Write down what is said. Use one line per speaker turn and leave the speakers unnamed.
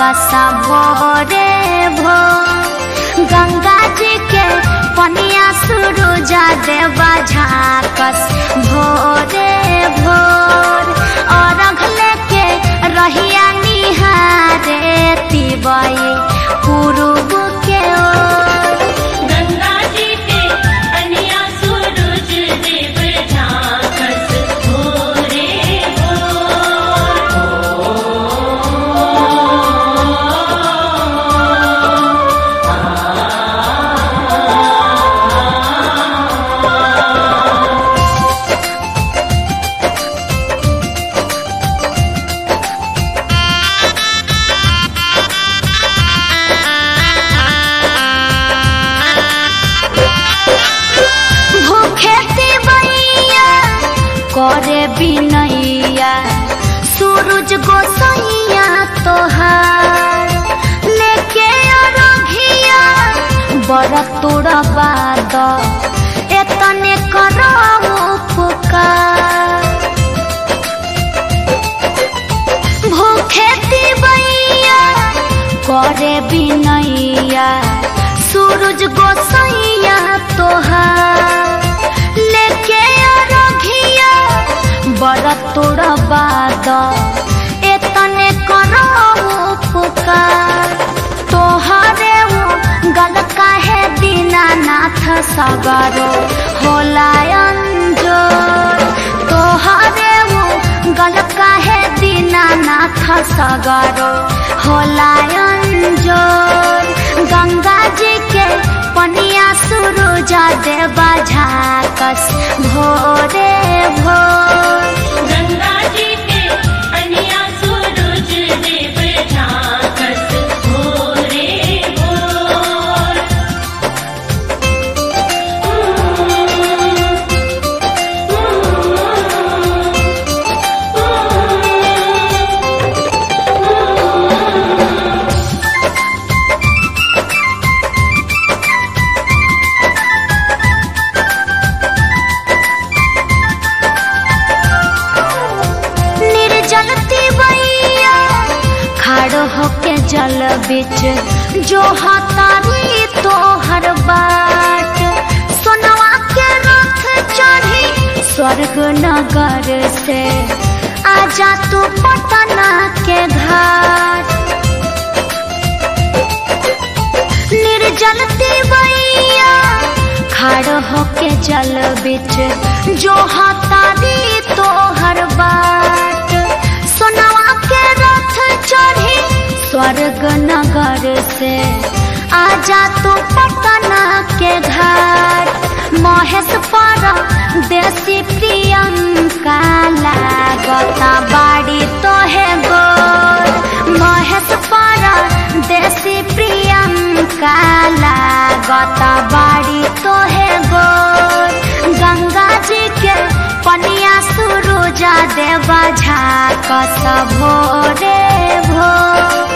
झाकसा भोरे भो गंगा जी के पनिया सुरुजा देवा झाकस भोरे भोर और लेके रहिया निहारे तिबई पूर्व के ओर
गंगा जी के कन्या सूरज देव झांकस भोरे भोर
भूखे तिबैया करे बिनैया सूरज गोसैया तोहार लेके अरघिया बड़ तोड़ा बाद एतने करऊ पुकार भूखे तिबैया करे बिनैया सूरज गोसैया तोहार लेके अरघिया बड़ तोड़ बाद एतने करऊ पुकार तोहरे वो गल काहे दीनानाथ सगरो होला अंजोर तोहरे वो गल काहे दीनानाथ सगरो होला अंजोर गंगा जी के पनिया सुरुजा देवा झाकस भोरे भोर
गंगा जी के कन्या सूरज देव झांकस भोरे भोर
निर्जल तिबैया खड़ो होके जल बिच जो हतारी तोहर बाट सोनवा के रथ चढ़ी स्वर्ग नगर से आजा तू पटना के घाट निर्जल तिबैया खड़ होके जल बिच जो हतारी तोहर बाट सोनवा के रथ चढ़ी स्वर्ग नगर से आजा तू पटना के घाट महेश पर देसी प्रियंका लागता बाड़ी तोहे गोर महेश पर देसी प्रियंका लागता बाड़ी तोहे गोर गंगा जी के पनिया सुरुजा देवा झाकस भोरे भोर